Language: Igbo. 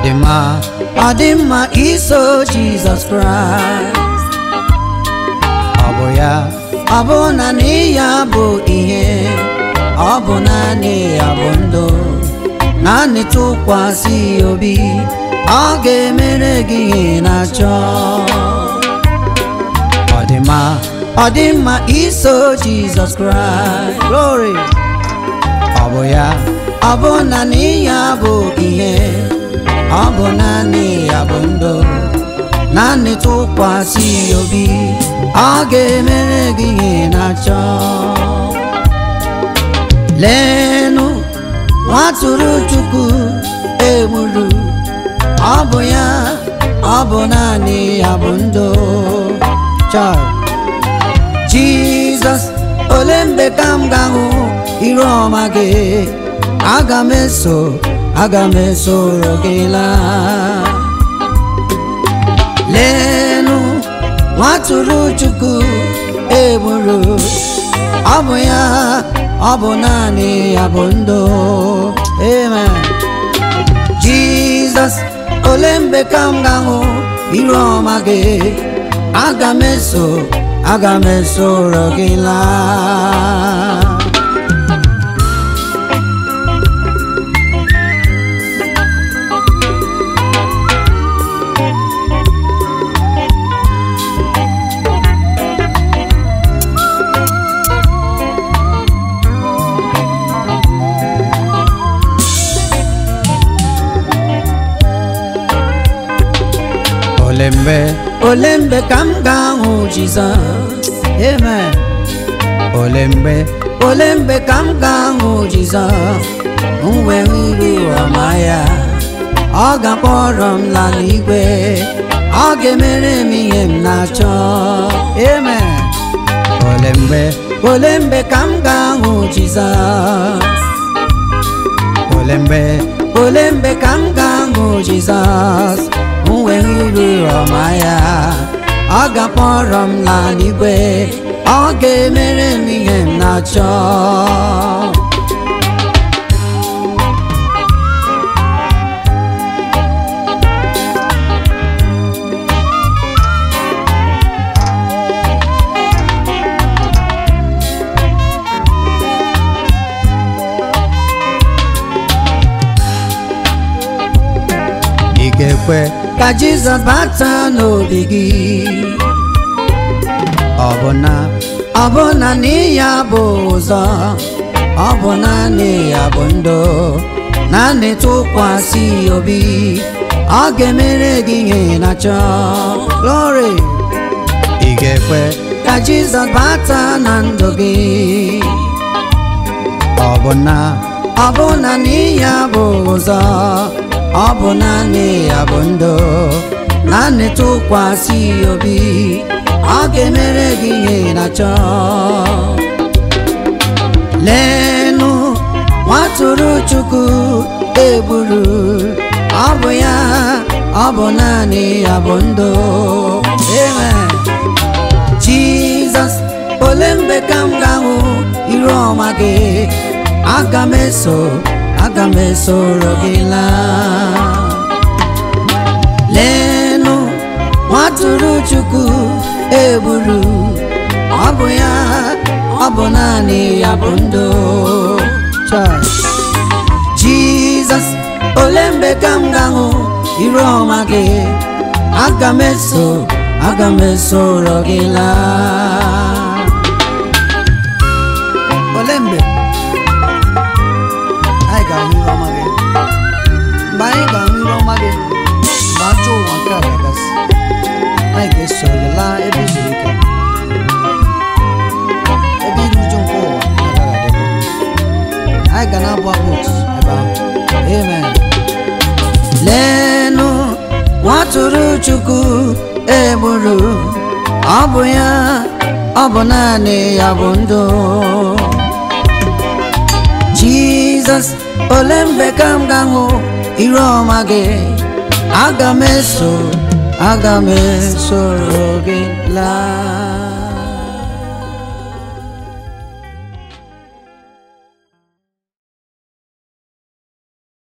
dị mma ọ dị mma iso Jizọs Kraịst ọ bụ ya ọ bụ naanị ya bụ ihe ọ bụ naanị ya bụ ndụ naanị tụkwasị obi ọ ga-emere gị ihe na-achọ ọ dị mma ọ dị mma iso Jizọs Kraịst glory ọ bụ ya ọ bụ naanị ya bụ ihe ọ bụ naanị ya bụ ndụ naanị tụkwasị obi ọ ga-emere gị ihe na-achọ leenụ nwatụrụ Chukwu egburu ọ bụ ya ọ bụ naanị ya bụ ndụ chọọ Jizọs ole mgbe ka m ga-ahụ iru ọma gị aga m eso aga m esoro gị laa leenụ nwatụrụ Chukwu egburu ọ bụ ya ọ bụ naanị ya bụ ndụ amen Jizọs ole mgbe ka m ga-ahụ iru ọma gị aga m eso aga m esoro gị laa ole mgbe ole mgbe ka m ga-ahụ Jizọs amen ole mgbe ole mgbe ka m ga-ahụ Jizọs m wee iru ọma ya ọ ga-akpọrọ m lala igwe ọ ga-emere m ihe m na-achọ amen ole mgbe ole mgbe ka m ga-ahụ Jizọs ole mgbe ole mgbe ka m ga-ahụ Jizọs m wee iru ọma ya ọ ga-akpọrọ m lala igwe ọ ga-emere m ihe m na-achọ ị ga-ekwe ka Jizọs bata n'obi gị ọ bụ na ọ bụ naanị ya bụ ụzọ ọ bụ naanị ya bụ ndụ naanị tụkwasị obi ọ ga-emere gị ihe na-achọ glory ị ga-ekwe ka Jizọs bata na ndụ gị ọ bụ na ọ bụ naanị ya bụ ụzọ ọ bụ naanị ya bụ ndụ naanị tụkwasị obi ọ ga-emere gị ihe na-achọ leenụ nwatụrụ Chukwu egburu ọ bụ ya ọ bụ naanị ya bụ ndụ amen Jizọs ole mgbe ka m ga-ahụ iru ọma gị aga m eso aga m esoro gị laa leenụ nwatụrụ Chukwu egburu ọ bụ ya ọ bụ naanị ya bụ ndụ Chai. Jizọs ole mgbe ka m ga-ahụ iru ọma gị aga m eso aga m esoro gị laa ole mgbe anyị ga-ahụ iru ọma gị mgbe anyị ga-ahụ iru ọma gị mgbe ajọ ụwa nke a ga-agasị anyị ga-eso gị laa ebe zuru ike ebe iru uju nke ụwa agaghị adịbụ anyị ga na-abụ abụ otutu ebe ahụ amen leenụ nwatụrụ Chukwu egburu ọ bụ ya ọ bụ naanị ya bụ ndụ Jizọs ole mgbe ka m ga-ahụ iru ọma gị aga m eso aga m esoro gị laa